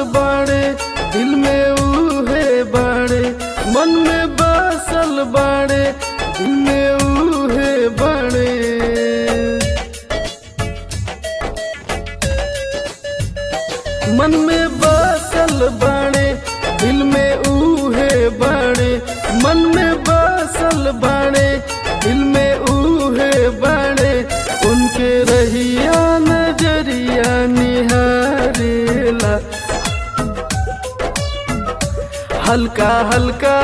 बाड़े दिल में उहे बाड़े मन में बसल बाड़े दिल में उहे बाड़े मन में बसल बाड़े दिल में उहे बाड़े मन में बसल बाड़े दिल में उहे बाड़े उनके रहिया नजरिया निहारेला हल्का हल्का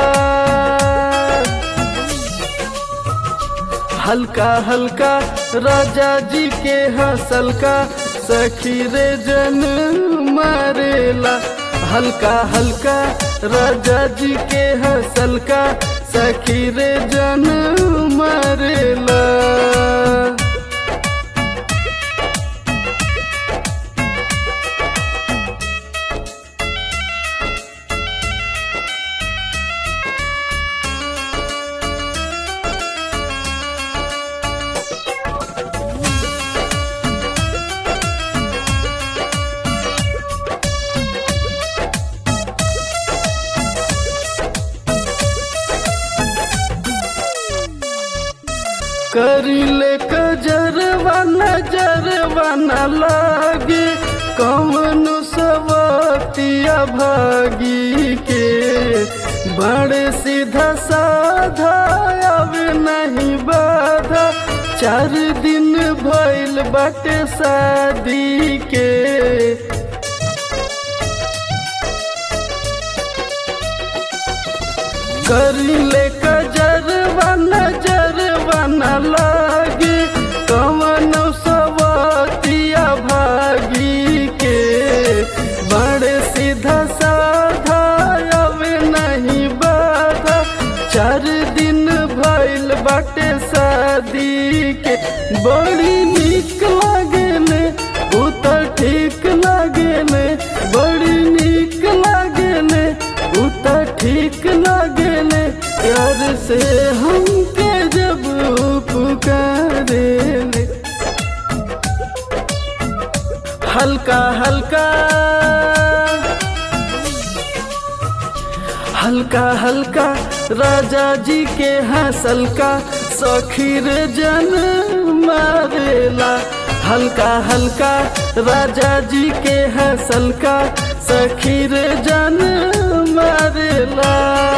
हल्का हल्का राजा जी के हंसल का सखी रे जन मारेला हल्का हल्का राजा जी के हंसल का सखी रे जन मारेला करिले कजरवा नजरवा न लागे कौन सवतिया भागी के बड़े सीधा साधा अब नहीं बाधा चार दिन भइल बाटे शादी के करिले कजरवा नजरवा न लागे कवन सवतिया भागी के बड़े सीधा साधा अब नहीं बाधा चार दिन भइल बाटे शादी के बड़ी निक लागेले उ त ठीक लागेले बड़ी निक लागेले उ त ठीक लागेले प्यार से हमके जब पुकारेले हल्का हल्का हल्का हल्का राजा जी के हंसल का सखीर जन मारेला हल्का हल्का राजा जी के हंसल का सखीर जन मारेला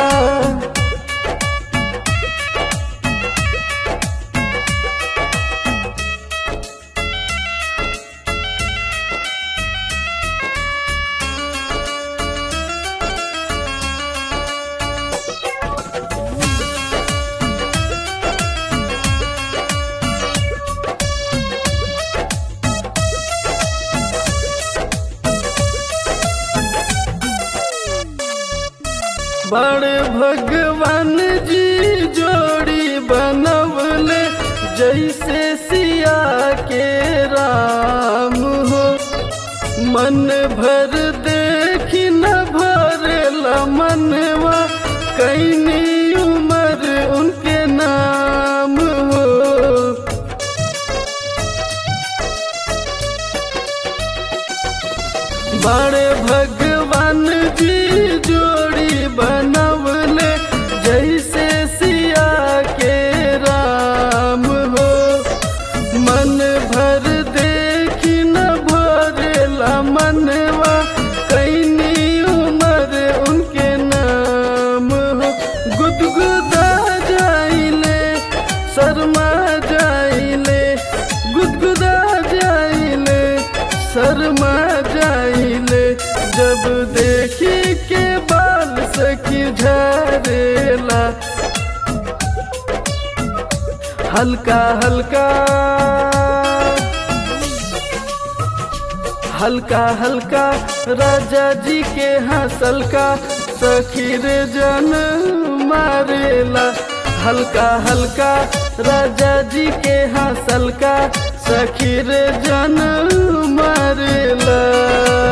बड़े भगवान जी जोड़ी बनवले जैसे सिया के राम हो मन भर देखी न भरेला मनवा कैनी उमर उनके नाम हो बड़े भगवान जी जोड़ी बनवले जैसे सिया के राम हो मन भर देखी न भरेला मनवा कैनी उमर उनके नाम हो गुदगुदा जाइले शर्मा जाइले गुदगुदा जाइले शर्मा जाइले जब देखी के बाल सखी झरेला हल्का हल्का हल्का हल्का राजा जी के हंसल का सखीर जन मारेला हल्का हल्का राजा जी के हंसल का सखीर जन मारेला